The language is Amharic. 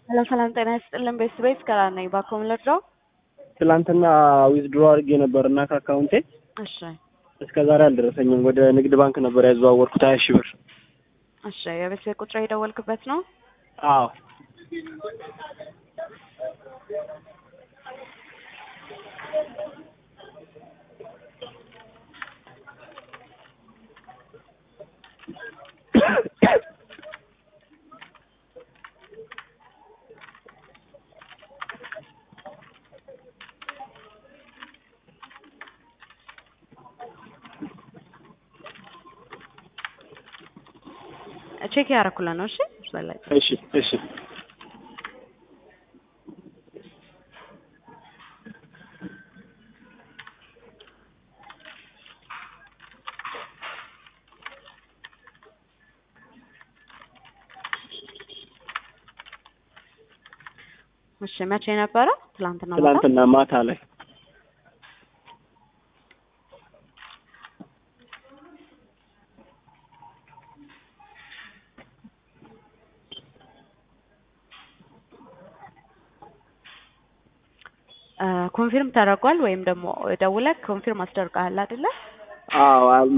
ሰላም ሰላም፣ ጤና ይስጥልን ቤተሰቤት ከራ ነኝ። ባኮም ልርዳው? ትላንትና ዊዝድሮ አድርጌ ነበር እና ከአካውንቴ እሺ እስከ ዛሬ አልደረሰኝም። ወደ ንግድ ባንክ ነበር ያዘዋወርኩት ሀያ ሺህ ብር። እሺ የቤተሰብ ቁጥር የደወልክበት ነው? አዎ ቼክ ያደረኩላ ነው። እሺ በላይ እሺ እሺ እሺ መቼ ነበረ? ትላንትና ማታ? ትላንትና ማታ ላይ ኮንፊርም ተደርጓል ወይም ደግሞ ደውለህ ኮንፊርም አስደርገሃል አይደለ? አዎ